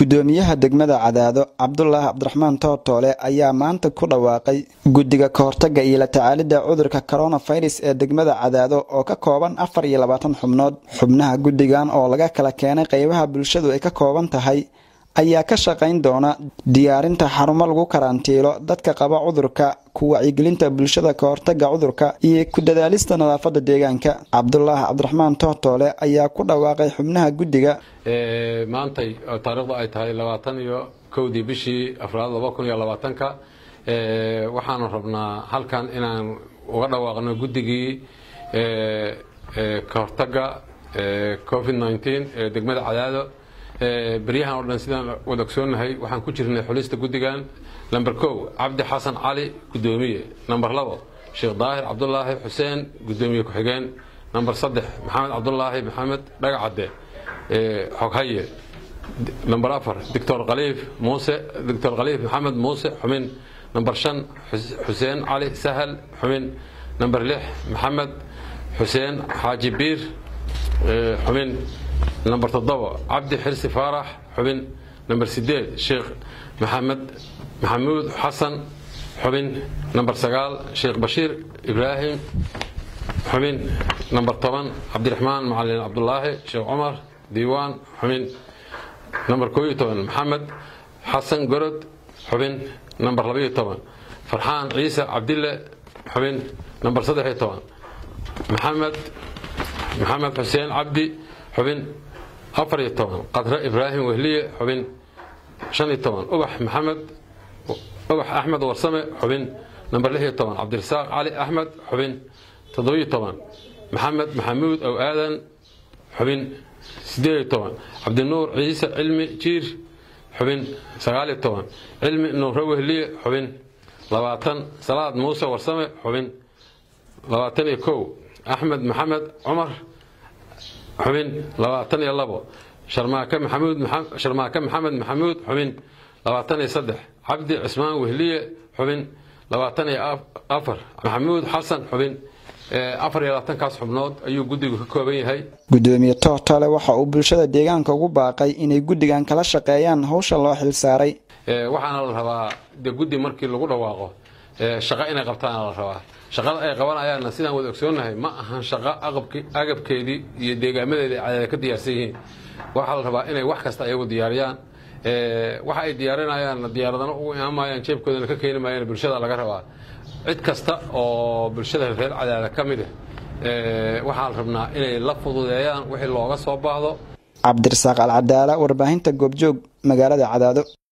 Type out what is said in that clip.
gudoomiyaha degmada cadaado cabdulaahi cabdiraxmaan tootoole ayaa maanta ku dhawaaqay guddiga kahortaga iyo la tacaalidda cudurka coronavirus ee degmada cadaado oo ka kooban afar iyo labaatan xubnood xubnaha guddigan oo laga kala keenay qeybaha bulshadu ay ka kooban tahay ayaa ka shaqayn doona diyaarinta xarumo lagu karantiilo dadka qaba cudurka ku wacyigelinta bulshada kahortaga cudurka iyo ku dadaalista nadaafada deegaanka cabdulaahi cabdiraxmaan tootoole ayaa ku dhawaaqay xubnaha guddiga maantay taariikhdu ay tahay labaatan iyo kowdii bishii afraad laba kun iyo labaatanka waxaanu rabnaa halkan inaan uga dhawaaqno guddigii kahortaga covid nneteen ee degmada cadaado beryahan oo dhan sidaan wada ogsoonahay waxaan ku jirnay xulista guddigan number kow cabdi xasan cali guddoomiye number labo sheekh daahir cabdulaahi xuseen guddoomiye ku-xigeen number saddex maxamed cabdulaahi maxamed dhagacadde xoghaye number afar doctor khaliif muuse doctor khaliif maxamed muuse xumin number shan xuseen cali sahal xumin number lix maxamed xuseen xaaji biir xumin number toddoba cabdi xirsi faarax xubin number sideed sheekh maxamed maxamuud xasan xubin number sagaal sheekh bashiir ibraahim xubin number toban cabdiraxmaan macalin cabdulaahi sheekh cumar diiwaan xubin number koo iyo toban maxamed xasan gorod xubin number labaiyo toban farxaan ciise cabdille xubin number saddex iyo toban maxamed maxamed xuseen cabdi xubin afar iyo toban qadre ibraahim wehliye xubin shan iyo toban ubax maxamed ubax axmed warsame xubin number lix iyo toban cabdirasaaq cali axmed xubin toddobiyo toban maxamed maxamuud ow aadan xubin sideed iyo toban cabdinuur ciise cilmi jiir xubin sagaal iyo toban cilmi nuure wehliye xubin labaatan salaad muuse warsame xubin labaatan iyo kow axmed maxamed cumar xubin labaatan iyo labo sharmaake maxamuud sharmaake maxamed maxamuud xubin labaatan iyo saddex cabdi cismaan wehliye xubin labaatan iyo afar maxamuud xasan xubin afar iyo labaatankaas xubnood ayuu guddigu ka kooban yahay gudoomiye tootole waxa uu bulshada deegaanka ugu baaqay inay guddigan kala shaqeeyaan howsha loo xilsaaray waxaana la rabaa de guddi markii lagu dhawaaqo shaqo inay qabtaana la rabaa shaqada ay qabanayaanna sidaan wada ogsoonahay ma ahan shaqo agabkeedii iyo deegaamadeedii cadaada ka diyaarsan yihiin waxaa la rabaa inay wax kasta ayagu diyaariyaan waxa ay diyaarinayaanna diyaaradana ugu imaamayaan jeebkoodana ka keeni maayaan bulshada laga rabaa cid kasta oo bulshada reer cadaada ka mid ah waxaa la rabnaa inay la fududeeyaan wixii looga soo baahdo cabdirasaaq alcadaala warbaahinta goobjoog magaalada cadaado